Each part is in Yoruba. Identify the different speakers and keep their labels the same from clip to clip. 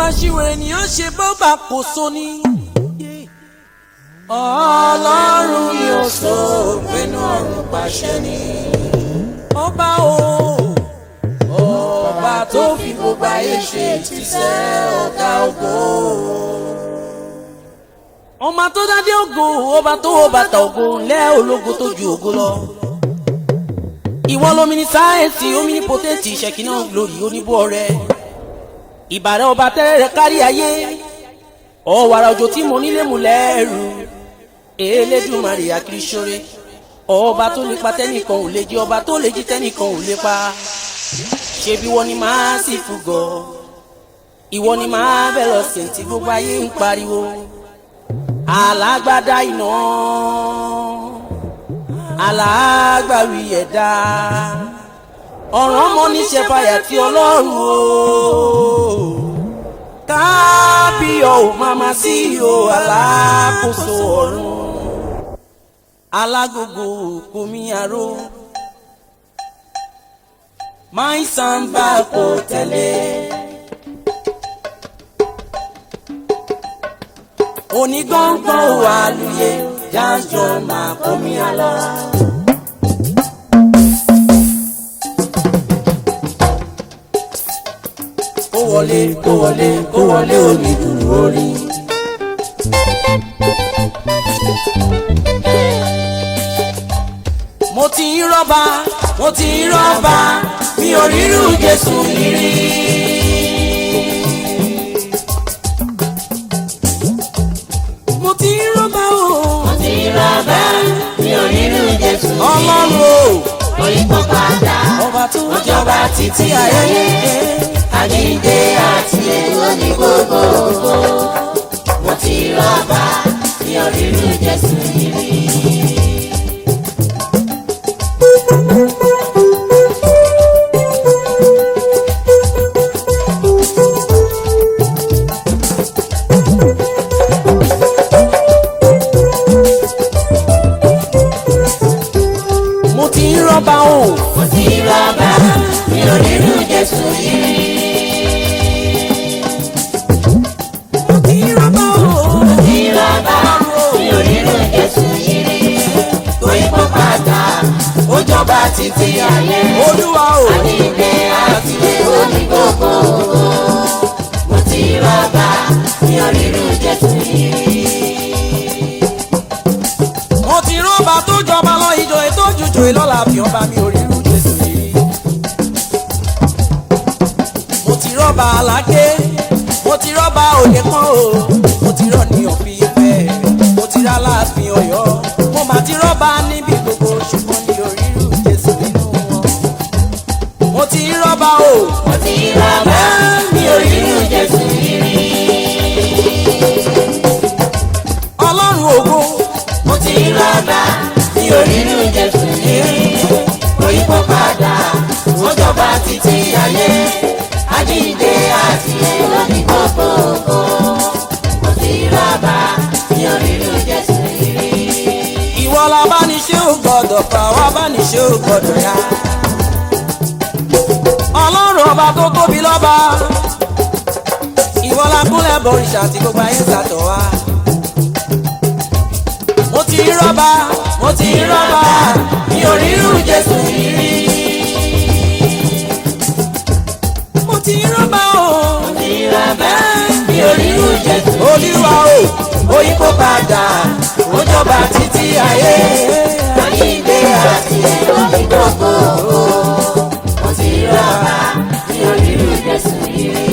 Speaker 1: àṣìwò ènìyàn ṣe bọ́bà kò so ni. ọlọ́run ni ó so pinnu ọ̀run pàṣẹ ni. ọba o ọba tó fi gbogbo ayé ṣe ìtìsẹ́ ọ̀gá ògo. ọmọ tó dádé ògo ọba tó wọ bàtà ògo lẹ́ ológo tó ju ògo lọ. ìwọ lomi ní sáyẹ́ǹsì omi ní pọ́tẹ́ǹtì ìṣẹ̀kínà glory oníbọ̀ rẹ̀ ìbàrẹ̀ ọba tẹ́rẹ̀ rẹ̀ kárí ayé ọ̀wàrà òjò tí mo nílé mu lẹ́rù Elédùmarè akírísọ́rẹ́ ọba tó lè pa tẹ́nìkan ò lè jí ọba tó lè jí tẹ́nìkan ò lè pa ṣebí wọ́n ní máa sì fúgọ̀ ìwọ ni máa bẹ̀rẹ̀ ọ̀sẹ̀ tí gbogbo ayé ń pariwo alágbádá iná alágbàwí ẹ̀dá ọ̀ràn ọmọ níṣẹ́ fàyà tí ọlọ́run o kábíyọ̀ ò máma sí o alákòóso ọ̀run alágógó komi aró máì sàǹbà kò tẹ̀lé onígbọ̀ngbọ̀n wà lóye jájọ máa komi alọ́. kó wọlé kó wọlé kó wọlé omi dùn orí. mo ti ń rọ́bà mo ti ń rọ́bà mi ò rírú Jésù yìí rí. mo ti ń rọ́bà o.
Speaker 2: mo ti rọ́bà mi ò rírú Jésù yìí.
Speaker 1: ọlọ́run o.
Speaker 2: Oyinbo padà
Speaker 1: ọba tó
Speaker 2: ó jọba títí ayé. Àjíǹde àti èlò ní gbogbo ògo. Mo ti rọ́bà mi ò rírú Jésù yìí rí.
Speaker 1: mo ti ń rọ́bà o.
Speaker 2: Mo ti rọ́bà mi ò rírú Jésù yìí rí.
Speaker 1: mo ti ń rọ́bà o.
Speaker 2: Mo ti rọ́bà mi ò rírú Jésù yìí rí. Oyinbo padà ó jọba títí ayé.
Speaker 1: olúwa o.
Speaker 2: Àjíǹde àti èlò ní gbogbo ògo. Mo ti rọ́bà mi ò rírú Jésù yìí rí.
Speaker 1: mo ti rọ́bà tó jọba lọ ìjọ ètò òjòjò ìlọ́la fi ọba mi ò rírú Jésù rí. mo ti rọ́bà aláké mo ti rọ́bà òye kan o mo ti rọ́ ní òfin ìfẹ́ mo ti rà láàfin ọ̀yọ́ mo mà ti rọ́bà níbi gbogbo ṣùgbọ́n ní orírú Jésù nínú wọn. mo ti rọ́bà o.
Speaker 2: Mo ti rọ́bà mi ò rírú Jésù yìí rí.
Speaker 1: ọlọ́run ògo
Speaker 2: Mo ti rọ́bà mi ò rírú Jésù yìí rí. Oyinbo padà ó jọba títí ayé. Àjíǹde àti èlò ní gbogbo ògo. Mo ti rọ́bà mi ò rírú Jésù yìí rí.
Speaker 1: ìwọ la bá ní ṣé ò gbọdọ̀ fà wá bá ní ṣé ò gbọdọ̀ yá. ọlọ́run ọba tó tóbi lọ́ba ìwọ la kúnlẹ̀ bọ̀rìṣà tí gbogbo ayé ń sàtọ̀ wá. mo ti rọ́bà mo ti rọ́bà mi ò rírú Jésù yìí rí. mo ti rọ́bà o.
Speaker 2: Mo ti rọ́bà mi ò rírú Jésù yìí rí.
Speaker 1: olúwa o Oyinbo padà
Speaker 2: ó jọba títí ayé. Àjíǹde àti èlò ní gbogbo ògo. Mo ti rọ́bà mi ò rírú Jésù yìí rí.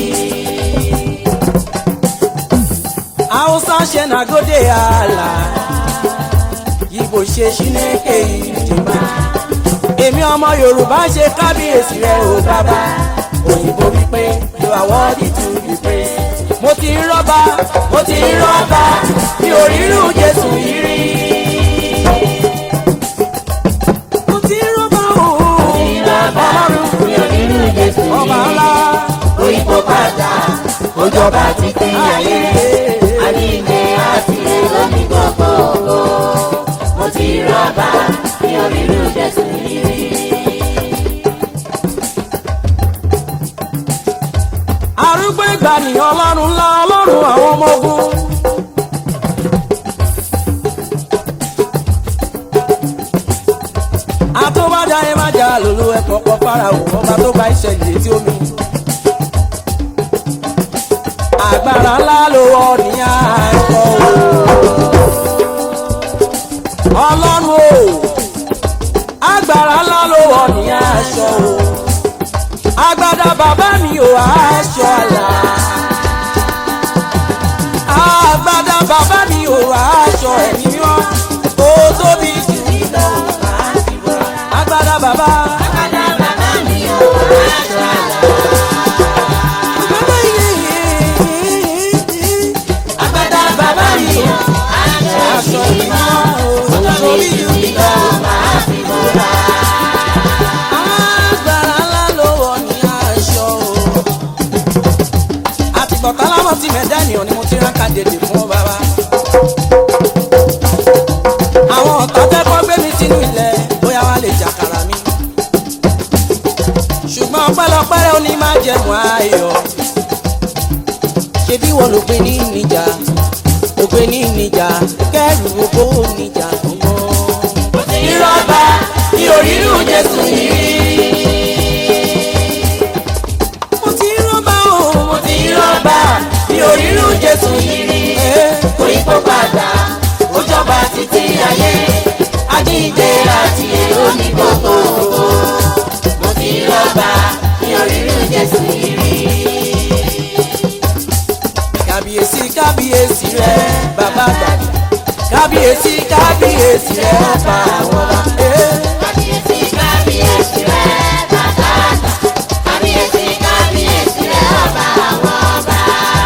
Speaker 1: hausa ṣe nagode ala ibo ṣe ṣíneke ìjìnbá èmi ọmọ yorùbá ṣe kábíyèsí rẹ o bàbá òyìnbó wípé you are worthy to be praised mo ti ń rọ́bà mo ti ń rọ́bà mi ò rírú jésù yìí rí. mo ti ń rọ́bà o
Speaker 2: Ìrọ̀bà mi ò rírú Jésù
Speaker 1: ọba
Speaker 2: yìí.
Speaker 1: ńlá
Speaker 2: Oyinbo padà ó jọba títí ayé. Àjíǹde àti èlò ní gbogbo ògo. Mo ti rọ́bà mi ò rírú Jésù yìí rí.
Speaker 1: arúgbó agbani ọlọ́run ńlá ọlọ́run àwọn ọmọ ogun. àtọ́bàjá ẹ má jà lòlò ẹ kọ̀ọ̀kan fáráò ọba tó bá ìṣẹ̀lẹ̀ létí omi. agbára ńlá ló wọ ní àìkọ́ o. ọlọ́run o agbára ńlá ló wọ ní aṣọ o. agbádá bàbá mi ò aṣọ àlà. agbádá bàbá mi ò aṣọ ẹ̀mí mímọ́ ó tóbi jù mí lọ agbádá bàbá.
Speaker 2: Agbádá bàbá mi ò aṣọ àlà. Agbádá bàbá mi ò aṣọ ìmọ̀. Olórí ìlú mi lọ máa fi bóra.
Speaker 1: agbára ńlá ló wọ̀ ní aṣọ o. àtìgbọ̀tá láwọn ti mẹ̀dá ènìyàn ni mo ti rán kàdédé fún ọ bàbá. àwọn ọ̀tá tẹ́kọ̀ gbé mi sínú ilẹ̀ bóyá wọ́n lè jàkàrà mi. ṣùgbọ́n ọpẹ́lọpẹ́ ó ní má jẹ̀mú ayọ̀. ṣebí wọ́n ló gbé ní níjà ló gbé ní níjà kẹ́rù owó níjà gbọ́ngàn.
Speaker 2: Mo ti rí rọ́bà ní orírù Jésù yìí rí.
Speaker 1: mo ti rọ́bà o mo
Speaker 2: Mo ti rí rọ́bà ní orírù Jésù yìí rí. Kò yí kó padà, ó jọba títí ayé. Àjíǹde àti èrò ní gbogbo ògo. Mo ti rí rọ́bà ní orírù Jésù yìí rí.
Speaker 1: kábíyèsí kábíyèsí rẹ bàbá àgbà kábíyèsí kábíyèsí rẹ ọba àwọn ọba. Eh.
Speaker 2: Kábíyèsí kábíyèsí rẹ̀ bàbá àgbà. Kábíyèsí kábíyèsí rẹ̀ ọba àwọn ọba.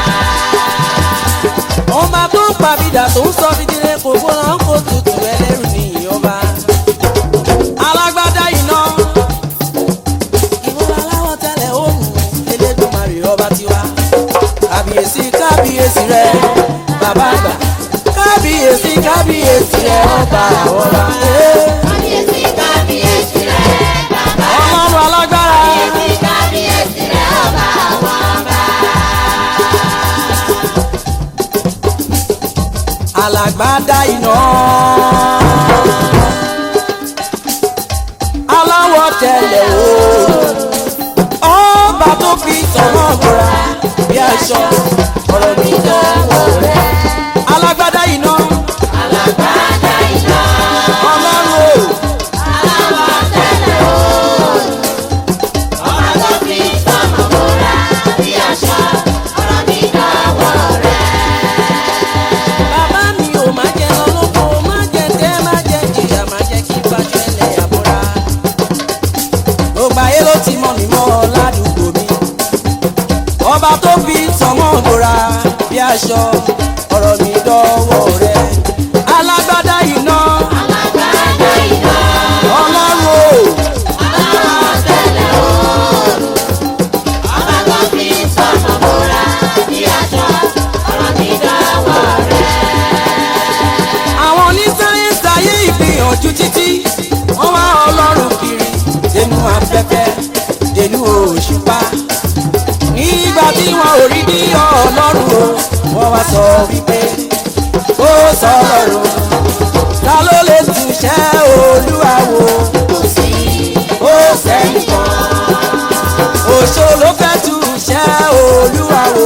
Speaker 1: ọba tó ń pàbídà tó ń sọ fìdílé kò gbóná kó tutù ẹlẹ́rù ní ìyọba. alágbádá iná ìwọ́n aláwọ̀ tẹ́lẹ̀ òòrùn elédùnmarè ọba tiwa. kábíyèsí kábíyèsí rẹ bàbá àgbà kábíyèsí kábíyèsí rẹ ọba àwọn ọba. Eh.
Speaker 2: Kábíyèsí kábíyèsí rẹ̀ bàbá àgbà.
Speaker 1: ọlọ́run alágbára.
Speaker 2: Kábíyèsí kábíyèsí rẹ̀ ọba àwọn ọba.
Speaker 1: alágbádá iná. aláwọ̀ tẹ̀lẹ̀ oòrùn. ọba tó fi tọ̀wọ́ bọ̀ra bí aṣọ ọ̀rọ̀ mi dánwò rẹ̀. alágbádá iná.
Speaker 2: Alágbádá iná.
Speaker 1: ọlọ́run o.
Speaker 2: Aláwọ̀ tẹ́lẹ̀ oòrùn. Ọba tó fi sọ́mọ̀ bóra bí aṣọ. Ọ̀rọ̀ mi dọ̀wọ́ rẹ̀.
Speaker 1: bàbá mi ò má jẹ lọ́lọ́kọ má jẹ tẹ́ má jẹ jìyà má jẹ kí fàṣọ ẹlẹ́ àbúrà. gbogbo ayé ló ti mọ̀ mí mọ́ ládùúgbò mi. ọba tó fi sọmọ́ bora bí aṣọ ọ̀rọ̀ mi dọ́wọ́ rẹ̀. alágbádá iná
Speaker 2: Alágbádá iná.
Speaker 1: ọlọ́run o.
Speaker 2: Aláwọ̀ tẹ́lẹ̀ oòrùn. Ọba tó fi sọ́mọ̀ bóra bí aṣọ. Ọ̀rọ̀ mi dọ̀wọ́ rẹ̀.
Speaker 1: àwọn onísáyẹ́nsì ayé ìgbìyànjú títí wọ́n wá ọlọ́run kiri dénú afẹ́fẹ́ dénú òṣùpá nígbà tí wọn ò rí bí ọlọ́run o wọ́n wá sọ wípé ó sọ̀rọ̀ ta ló lè túṣẹ́ olúwa wò
Speaker 2: Kò sí
Speaker 1: ó sẹ́yìn kan òṣò ló fẹ́ túṣẹ́ olúwa wò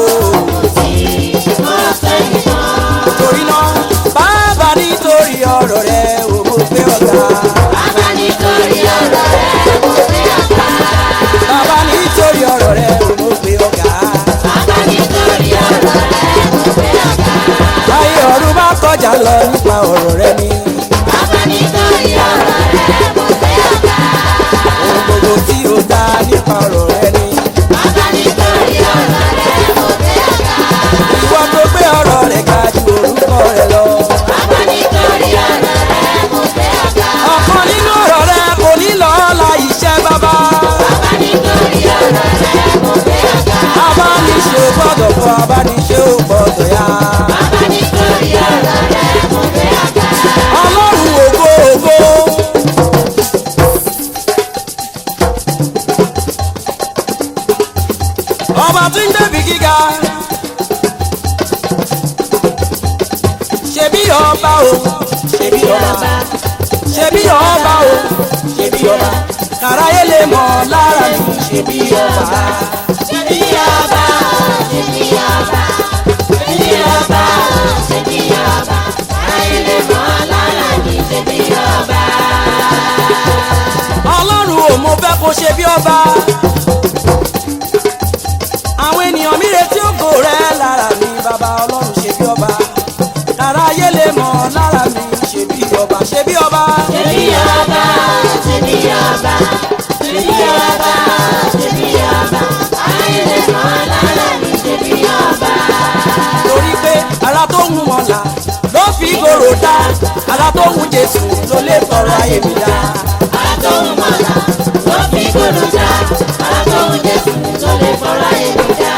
Speaker 2: ọ̀sẹ̀ nìkan.
Speaker 1: torí náà bàbá nítorí ọ̀rọ̀ rẹ̀ ò mọ̀ pé ọ̀gá.
Speaker 2: Bàbá nítorí ọ̀rọ̀ rẹ̀ mo fẹ́ ọ̀gá.
Speaker 1: bàbá nítorí ọ̀rọ̀ rẹ̀ ò mọ̀ pé ọ̀gá.
Speaker 2: Bàbá nítorí ọ̀rọ̀ rẹ̀ mo fẹ́ ọ̀gá.
Speaker 1: ayé ọ̀run bá kọjá lọ nípa ọ̀rọ̀ rẹ̀ ni.
Speaker 2: Bàbá nítorí ọ̀rọ̀ rẹ̀ mo fẹ́ ọ̀gá.
Speaker 1: ohun gbogbo tí ó dá nípa ọ̀rọ̀ rẹ̀ ni.
Speaker 2: Bàbá nítorí ọ̀rọ̀ rẹ̀ mo fẹ́ ọ̀gá.
Speaker 1: ìwọ tó gbé ọ̀rọ̀ rẹ̀ ga ju orúkọ rẹ̀ lọ.
Speaker 2: Bàbá nítorí ọ̀rọ̀ rẹ̀ mo fẹ́ ọ̀gá.
Speaker 1: ọ̀kan nínú ọ̀rọ̀ rẹ̀ kò ní lọ́ọ́la iṣẹ́ bàbá.
Speaker 2: Bàbá nítorí ọ̀rọ̀ rẹ̀ mo fẹ́ ọ̀gá.
Speaker 1: abániṣe ò gbọ́dọ̀ fọ abániṣe ò gbọ́dọ̀ yá.
Speaker 2: Bàbá nítorí ọ̀rọ̀ rẹ̀ mo fẹ́ ọ̀gá.
Speaker 1: ọlọ́run ògo ògo. ọba tí ń débi gíga ṣebí ọba o ṣebí ọba ṣebí ọba o ṣebí ọba kàráyé lè mọ̀ lára mi ṣebí ọba.
Speaker 2: ṣebí ọba ṣebí ọba ṣebí ọba ṣebí ọba ayé lè mọ̀ lára ní ṣebí ọba.
Speaker 1: ọlọ́run ò mo fẹ́ kó ṣe bí ọba. àwọn ènìyàn mi retí ògo rẹ lára mi bàbá ọlọ́run ṣe bí ọba. kára ayé lè mọ̀ lára mi ṣe bí ọba ṣe bí ọba.
Speaker 2: ṣebí ọba ṣebí ọba ṣebí ọba ṣebí ọba ayé lè mọ̀ lára ní ṣebí ọba.
Speaker 1: torí pé ara tó ń mọ̀lá ló fi gòrò dá ara tó ń jésù ló lè tọrọ ayé mi dá.
Speaker 2: àtọ̀hún mọ̀lá ló fi gbòòrò dá àtọ̀hún jésù tó lè fọ́ra èmi dá.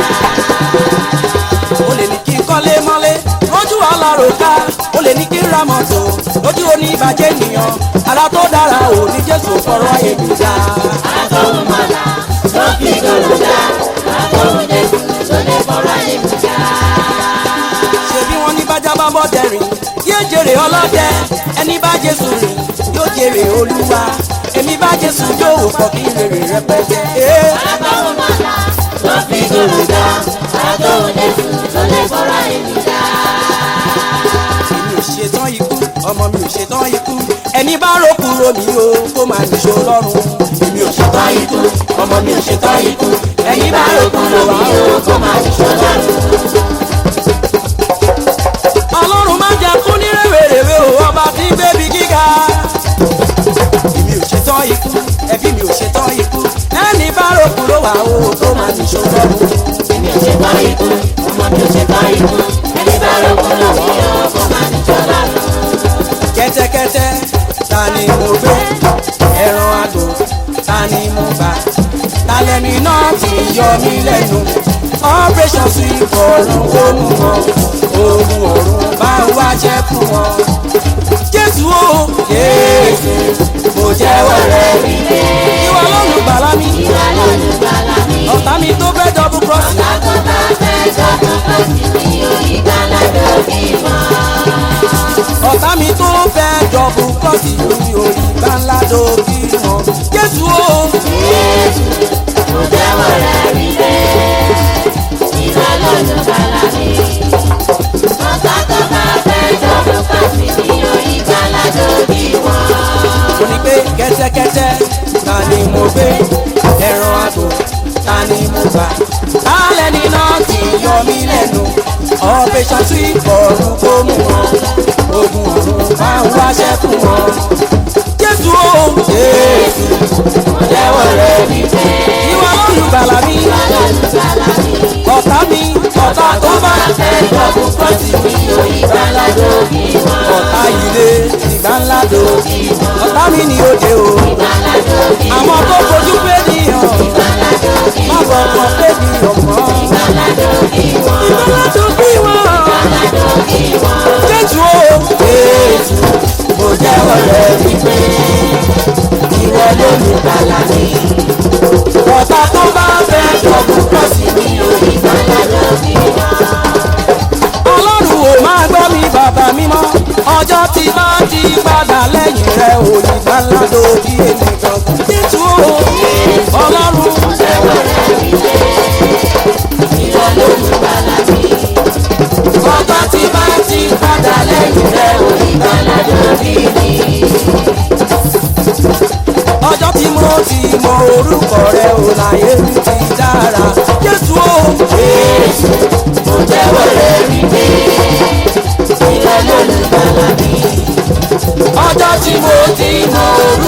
Speaker 1: o lè ní kí n kọ́lé mọ́lé lójú ọlọ́run ká o lè ní kí n ra mọ́tò lójú oníbàjẹ́ ènìyàn ara tó dára ò ní jésù tọrọ ayé mi dá.
Speaker 2: àtọ̀hún mọ̀lá ló fi gbòòrò dá àtọ̀hún jésù tó lè fọ́ra èmi dá.
Speaker 1: ṣebí wọn ní bájá bá bọ́ dẹ̀rìn yóò jèrè ọlọ́dẹ ẹni bá jésù rìn yóò jèrè olúwa èmi bá jésù yóò pọ̀ kí rèrè rẹpẹtẹ. Ee,
Speaker 2: àtọ̀hún mọ̀lá ló fi gbòòrò dá àtọ̀hún jésù tó lè fọ́ra èmi dá.
Speaker 1: èmi ò ṣetán ikú ọmọ mi ò ṣetán ikú ẹni bá rò kúrò mi o kó máa nìṣó lọ́rùn èmi ò ṣetán ikú ọmọ mi ò ṣetán ikú ẹni bá rò kúrò wá o kó máa nìṣó lọ́rùn. ọlọ́run má jẹ́ kú ní rèwerèwe o ọba tí ń gbébi gíga. èmi ò ṣetán ikú ẹbí mi ò ṣetán ikú ẹni bá rò kúrò wá o kó máa nìṣó lọ́rùn.
Speaker 2: èmi ò ṣetán ikú ọmọ mi ò ṣetán ikú ẹni bá rò kúrò mí ó kó má ní jọ lọ́rùn.
Speaker 1: kẹ́tẹ́kẹ́tẹ́ ta ni mo gbé ẹran àgbò ta ni mo bá talẹ́ni náà ti yọ mí lẹ́nu operation sí ìfọ̀rùn ó mú wọn oògùn ọ̀run bá ń wáṣẹ́ fún wọn. jésù o jésù mo jẹ́wọ́ rẹ̀ wípé ìwọ lọ́run gbàlà mi
Speaker 2: ìwà lónìí gbàlà mi.
Speaker 1: ọ̀tá mi tó fẹ́ dọ́bù cross
Speaker 2: Lákò bá fẹ́ jọ́dún kò sí ní orí gbàládò bí wọ́n.
Speaker 1: ọ̀tá mi tó fẹ́ dọ́bù cross ní orí gbàǹlà dòbí wọn. jésù o.
Speaker 2: Jésù mo jẹ́wọ́ rẹ̀ rí pé ìwà lónìí gbàlà mi. Ọ̀tá tó bá fẹ́ jọ́dún kò sí ní orí gbàládò bí wọ́n.
Speaker 1: mo ní pé kẹ́tẹ́kẹ́tẹ́ ta ni mo gbé ẹran àgbò ta ni mo gbà alẹ́ ni náà ti yọ mí lẹ́nu operation sí ọ̀run kó mú wọn ogun ọ̀run máa ń wáṣẹ́ fún wọn. jésù o jésù
Speaker 2: Mo jẹ́wọ́ rẹ̀ rí pé
Speaker 1: ìwà olùgbàlà mi
Speaker 2: ìwà lónìí gbàlà mi.
Speaker 1: ọ̀tá mi ọ̀tá tó bá
Speaker 2: fẹ́ jọ́dún kò sí ní orí gbàládò bí wọ́n.
Speaker 1: ọ̀tá yìí lé ìgbà ńlá do ọ̀tá mi ni òde o
Speaker 2: Gbàládò bí wọ́n.
Speaker 1: àwọn tó fojú pé nìyàn
Speaker 2: Gbàládò bí
Speaker 1: má bọ̀ kàn pé nìyàn mọ́.
Speaker 2: Gbàládò bí wọ́n.
Speaker 1: Ìgbàládò bí wọ́n.
Speaker 2: Gbàládò bí wọ́n.
Speaker 1: Jésù o. Jésù mo jẹ́wọ́ rẹ̀ wípé ìwọ ló ní gbàlà mi. Ọ̀tá tó bá fẹ́ jọ̀bù pọ̀ sí mi o.
Speaker 2: Gbàládò bí wọ́n.
Speaker 1: Ọlọ́run ò máa gbọ́ mi bàbá mímọ́. Ọjọ́ tí bá ti padà lẹ́yìn rẹ̀ ò ní gbàládò bí èmi gangan. Jésù o. Ọlọ́run
Speaker 2: Jẹ́wọ́ rẹ̀ wípé ìwọ ló ní gbàlà mi.
Speaker 1: ọjọ́ tí bá ti padà lẹ́yìn rẹ̀ ò ní
Speaker 2: Gbàládò bí mi.
Speaker 1: ọjọ́ tí mo ti mọ orúkọ rẹ̀ ò láyé mi ti dára jésù o jésù
Speaker 2: Mo jẹ́wọ́ rẹ̀ wípé ìwọ ló ní gbàlà mi.
Speaker 1: ọjọ́ tí mo ti mọ orúkọ